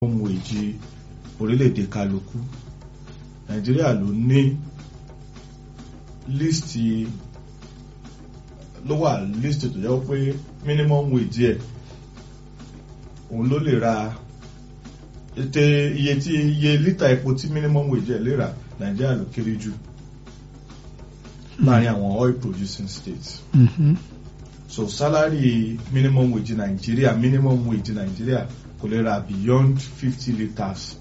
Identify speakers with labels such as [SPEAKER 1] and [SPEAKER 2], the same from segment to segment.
[SPEAKER 1] minimum wage orílẹ̀-èdè kálukú nàìjíríà ló ní líìsì ló wà líìsì tó jẹ́ pé minimum wage ẹ̀ òun ló lè ra ètè iye tí iye lítà epo tí minimum wage ẹ̀ lè rà nàìjíríà ló kéré jù láàrin àwọn oil producing states
[SPEAKER 2] Mhm.
[SPEAKER 1] so salary minimum wage nàìjíríà minimum wage nàìjíríà kò lè ra beyond fifty litres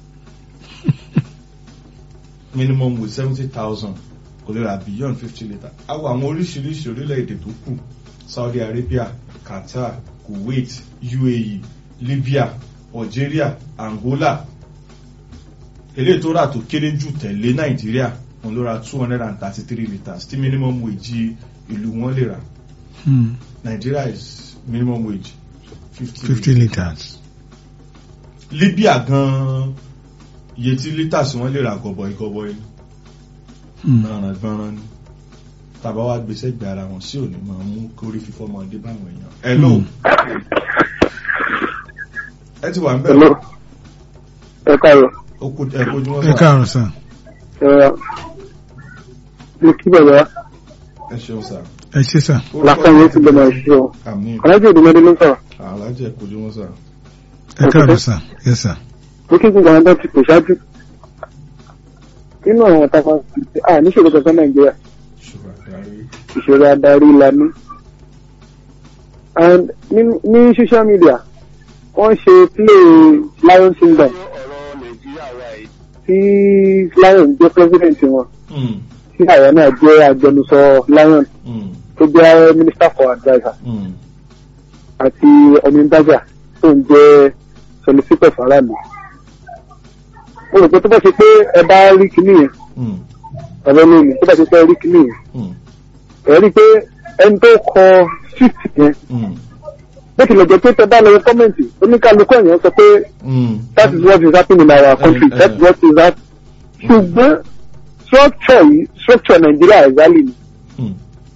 [SPEAKER 1] minimum wage seventy thousand kò lè ra beyond fifty litres àwọn àwọn oríṣiríṣi orílẹ̀-èdè tó kù saudi arabia qatar kuwait uae libya algeria angola eléyìí tó rà tó kéré jù tẹ̀lé nàìjíríà òun ló ra two hundred and thirty three litres tí minimum wage ìlú wọn lè rà
[SPEAKER 2] Hmm.
[SPEAKER 1] Nigeria is minimum wage fifty.
[SPEAKER 2] fifty litres.
[SPEAKER 1] Libya gan iye tí litres wọ́n lè ra gọbọi gọbọi ni
[SPEAKER 2] Hmm.
[SPEAKER 1] gbọ̀nràn gbọ̀nràn ni tàbá wá gbèsè gbé ara wọn sí òní máa mú kórí fífọ́ máa dé báwọn èèyàn. Hello
[SPEAKER 2] Hmm.
[SPEAKER 1] ẹ ti wà ń
[SPEAKER 3] Hello.
[SPEAKER 1] bẹ̀rẹ̀
[SPEAKER 3] Ẹ káàárọ̀.
[SPEAKER 1] ó kó ẹ kojú wọn
[SPEAKER 2] ẹ
[SPEAKER 1] sá
[SPEAKER 2] káàárọ̀ sàn.
[SPEAKER 3] Ẹ ní kí bàbá
[SPEAKER 1] ẹ ṣeun sá.
[SPEAKER 2] ẹ ṣé sàn.
[SPEAKER 3] lásán yóò ti gbọmọ ìṣe o.
[SPEAKER 1] àmì
[SPEAKER 3] Alájọ Òdùmọdé ló ń sọ̀rọ̀.
[SPEAKER 1] alájẹ kojú wọn sá.
[SPEAKER 2] ẹ káàárọ̀ sàn. yẹ sàn.
[SPEAKER 3] Mo kí gbogbo àwọn tó ti pè ṣáájú. Nínú àwọn ọ̀tá kan, à níṣòro kankan Nàìjíríà,
[SPEAKER 1] ṣùgbọ́n àgbáyé.
[SPEAKER 3] ìṣòro adarí la ní. And ní ní social media, wọ́n ṣe play Lion Kingdom tí Lion jẹ́ president wọn,
[SPEAKER 1] Hmm,
[SPEAKER 3] tí àyà náà jẹ́ agbẹnusọ Lion
[SPEAKER 1] hmm,
[SPEAKER 3] tó jẹ́ minister for adviser.
[SPEAKER 1] hmm,
[SPEAKER 3] àti ọmọdájà tó ń jẹ́ solicitor faraàlú. mo rò pé tó bá ṣe pé ẹ bá rí kinní yẹn
[SPEAKER 1] hmm,
[SPEAKER 3] ọ̀rọ̀ lónìí tó bá ṣe pé ẹ rí kinní yẹn
[SPEAKER 1] hmm,
[SPEAKER 3] ẹ rí i pé ẹni tó kọ street yẹn
[SPEAKER 1] hmm,
[SPEAKER 3] bó tilẹ̀ jẹ́ pé tẹ bá lọ wọ kọ́mẹ̀ntì oníkálukú ẹ̀yàn sọ pé
[SPEAKER 1] hmm.
[SPEAKER 3] that is what is happening in our country
[SPEAKER 1] Eh, eh.
[SPEAKER 3] that is what is happening. ṣùgbọ́n structure yìí structure Nàìjíríà ẹ̀zálì ni.
[SPEAKER 1] Hmm,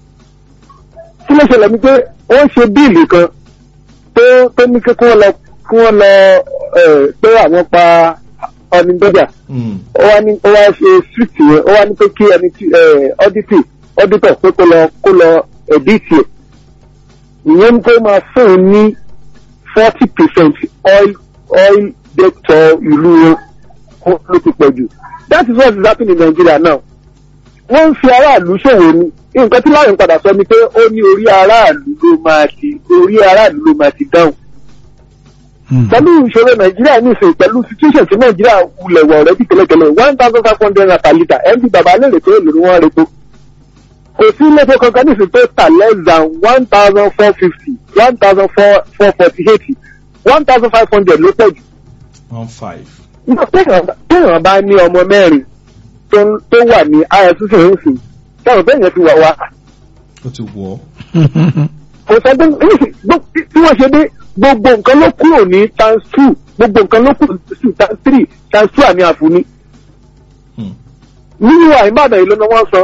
[SPEAKER 3] kí ló ṣẹlẹ̀ ni pé wọ́n ṣe bíìlì kan tó tó ní kí wọ́n lọ kí wọ́n lọ ẹ̀, pé àwọn pa ọ̀nìdọ́jà
[SPEAKER 1] hmm,
[SPEAKER 3] ó wá ní ó wá ṣe street yẹn ó wá ní pé kí ẹni tí ọ́dítì ọ́dítọ̀ pé kó lọ kó lọ ẹ̀díìtì ẹ̀ ìyẹn tó máa fún un ní forty percent oil oil dẹ́tọ̀ ìlú wọn ó ló ti pọ̀ jù that is what is happening in Nigeria now wọ́n ń fi aráàlú ṣòwò ni nǹkan tí láyìn padà sọ ni pé ó ní orí aráàlú ló máa ti orí aráàlú ló máa ti dáhùn
[SPEAKER 2] Hmm.
[SPEAKER 3] pẹ̀lú ìṣòro nàìjíríà nísìnyí pẹ̀lú situation tí nàìjíríà wulẹ̀ wọ̀ rẹ̀ bí tẹ́lẹ̀tẹ́lẹ̀ one thousand five hundred naira per litre ẹ̀ ń bí bàbá lè rè pé èlò ni wọ́n repo kò sí ilé-iṣẹ́ kankan nísìnyí tó tà less than one thousand four fifty one thousand four four forty eight one thousand five hundred ló pọ̀ jù
[SPEAKER 1] one five.
[SPEAKER 3] nígbà téèyàn téèyàn bá ní ọmọ mẹ́rin tó ń- tó wà ní ISCC ń sìn táwọn bẹ́ẹ̀ yẹn fi wà wá
[SPEAKER 1] ó ti wọ̀ ọ́.
[SPEAKER 3] kò sọ pé tí wọ́n ṣe dé gbogbo nǹkan ló kúrò ní times two gbogbo nǹkan ló kúrò ní times three times two àmì àfúní.
[SPEAKER 1] Hmm,
[SPEAKER 3] nínú àìbàdàn ìlú ni wọ́n sọ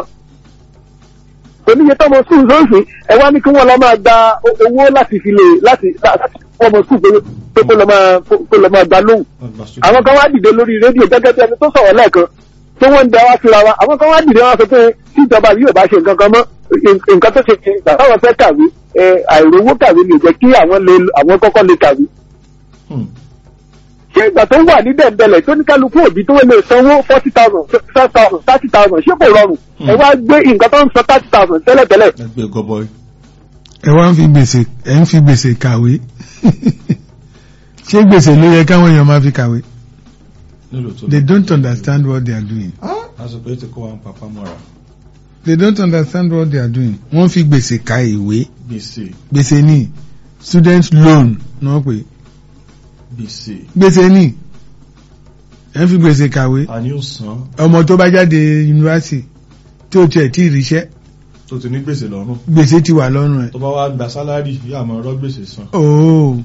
[SPEAKER 3] oníye tọmọ skul lóṣù ẹ wá ní kí wọ́n lọ máa gba o- owó láti fi lè láti láti fún ọmọ skul pé pé kó lọ máa kó lọ máa gba lóhùn
[SPEAKER 1] wọ́n gba sókè.
[SPEAKER 3] àwọn kan wá dìde lórí rédíò gẹ́gẹ́ bí ẹni tó sọ̀rọ̀ lẹ́ẹ̀kan tí wọ́n ń da wá síra wa àwọn kan wá dìde wọn sọ pé tí ìjọba yìí ò bá ṣe nǹkan kan mọ́ nǹkan tó ṣe ṣe ìgbà táwọn fẹ́ kàwé ẹ, àìrówó kàwé lè jẹ́ kí àwọn lè àwọn kọ́kọ́ lè kàwé
[SPEAKER 1] Hmm,
[SPEAKER 3] ṣé ìgbà tó wà ní dẹ̀ndẹ̀lẹ̀ tó ní kálukú òbí tó lè sanwó forty thousand five thousand thirty thousand ṣé kò rọrùn ẹ wá gbé nǹkan tó ń san thirty thousand tẹ́lẹ̀tẹ́lẹ̀
[SPEAKER 1] ẹgbẹ́ gọbọi.
[SPEAKER 2] ẹ wá ń fi gbèsè ẹ ń fi gbèsè kàwé ṣé gbèsè ló yẹ káwọn èèyàn máa fi kàwé
[SPEAKER 1] nílò tó.
[SPEAKER 2] they don't understand what they are doing
[SPEAKER 1] àsìkò yìí ti kó wa ń papá mọ́ra.
[SPEAKER 2] they don't understand what they are doing wọ́n fi gbèsè ka ìwé
[SPEAKER 1] gbèsè
[SPEAKER 2] gbèsè ní student loan ní wọ́n pè
[SPEAKER 1] gbèsè
[SPEAKER 2] gbèsè ní ẹ ń fi gbèsè kàwé
[SPEAKER 1] àní ò san
[SPEAKER 2] ọmọ tó bá jáde yunifásitì tí ó tiẹ̀ tí ì ríṣẹ́
[SPEAKER 1] tó ti ní gbèsè lọ́rùn
[SPEAKER 2] gbèsè ti wà lọ́rùn ẹ̀
[SPEAKER 1] tó bá wá gba sálárì yóò àmọ́ ọ̀rọ̀ gbèsè san.
[SPEAKER 2] ooo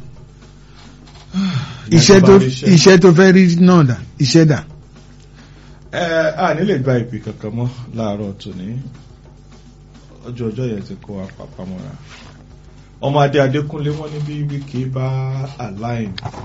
[SPEAKER 2] iṣẹ́
[SPEAKER 1] Ìyẹn
[SPEAKER 2] tó
[SPEAKER 1] bá rí iṣẹ́.
[SPEAKER 2] iṣẹ́ tó fẹ́ rí náà dà iṣẹ́ dà
[SPEAKER 1] ẹ a ní lè gba ìpè kankan mọ́ láàárọ̀ tòní ọjọ́ ọjọ́ yẹn ti kó wa papá mọ́ra ọmọ adé adékúnlé wọ́n ní bí wíkì bá align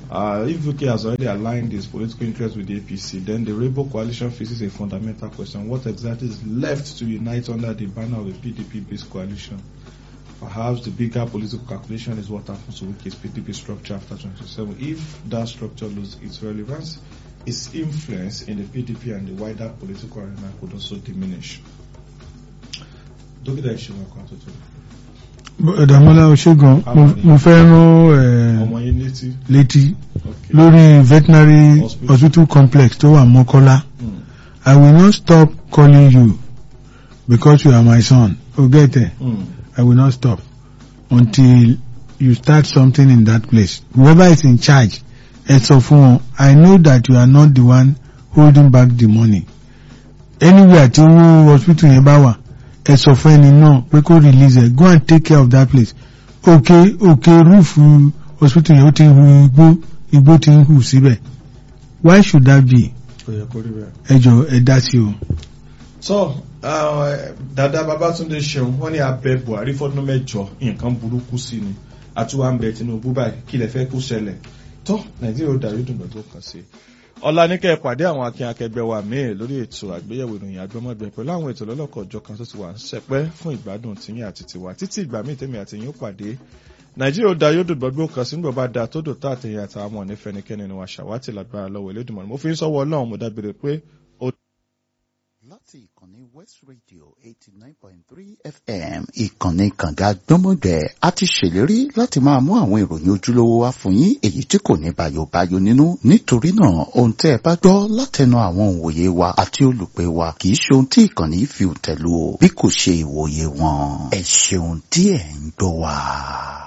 [SPEAKER 1] Uh, if UK has already aligned its political interests with the APC, then the Rainbow Coalition faces a fundamental question. What exactly is left to unite under the banner of a PDP-based coalition? Perhaps the bigger political calculation is what happens to UK's PDP structure after 2027. If that structure loses its relevance, its influence in the PDP and the wider political arena could also diminish. Dókítà ìṣèwọ̀n kan tuntun.
[SPEAKER 2] Dàmọ́lá Oṣégan mo fẹ́ rán
[SPEAKER 1] Ọmọ yín létí.
[SPEAKER 2] létí
[SPEAKER 1] Okay.
[SPEAKER 2] lórí veterinary
[SPEAKER 1] Hospital.
[SPEAKER 2] hospital complex tó wà Mọ́kọ́lá.
[SPEAKER 1] Mm.
[SPEAKER 2] I will not stop calling you because you are my son. O get it?
[SPEAKER 1] Mm.
[SPEAKER 2] I will not stop until you start something in that place. Whoever is in charge, ẹ sọ fún wọn, I know that you are not the one holding back the money. Anywhere tí owó hospital yẹn bá wà, ẹ sọ fún ẹni náà pé kó release ẹ, go and take care of that place. Òkè òkè rúùfù hospital yẹn ó ti hu igbó, igbó ti ń hù síbẹ̀. Why should that be?
[SPEAKER 1] Kò yẹ kó rí bẹ́ẹ̀.
[SPEAKER 2] Ẹ jọ ẹ dá sí o.
[SPEAKER 1] So, uh, dada Babatunde Ṣeun wọ́n ní abẹ Buhari fọ́dún mẹ́jọ nǹkan burúkú sí ni àtúwà ń bẹ Tinubu báyìí kí lẹ fẹ́ kó ṣẹlẹ̀ tó Nàìjíríà ó darí dùn lọ́dún kan sí. Ọ̀la ní kẹ́ ẹ pàdé àwọn akin akẹgbẹ́ wa míì lórí ètò àgbéyẹ̀wò ìròyìn àgbọ́mọ̀gbẹ́ pẹ̀lú àwọn ètò lọ́lọ́kọ̀ ọjọ́ kan tó ti wà ń ṣẹpẹ́ fún ìgbádùn tìyín àti tiwa títí ìgbà míì tèmi àti yín ó pàdé Nàìjíríà ó da yóò dùn gbọ́gbó kan sínú bàbá da tó dò tá àtẹ̀yìn àtàwọn ọmọ nífẹ̀ẹ́nikẹ́ni ni wà ṣàwátì lágbára lọ́wọ́ Elédùmarè mo fi ń sọ́wọ́ Ọlọ́run mo dábìrì pé
[SPEAKER 4] láti ìkànnì west radio eighty nine point three fm ìkànnì kànga gbọ́mọgbẹ́ a ti ṣèlérí láti máa mú àwọn ìròyìn ojúlówó wá fún yín èyí tí kò ní bayobayo nínú nítorí náà ohun tẹ́ ẹ bá gbọ́ látẹnu àwọn òǹwòye wa àti olùpẹ̀ wa kì í ṣe ohun tí ìkànnì fi tẹ̀lú o bí kò ṣe ìwòye wọn ẹ ṣeun tí ẹ̀ ń gbọ́ wa.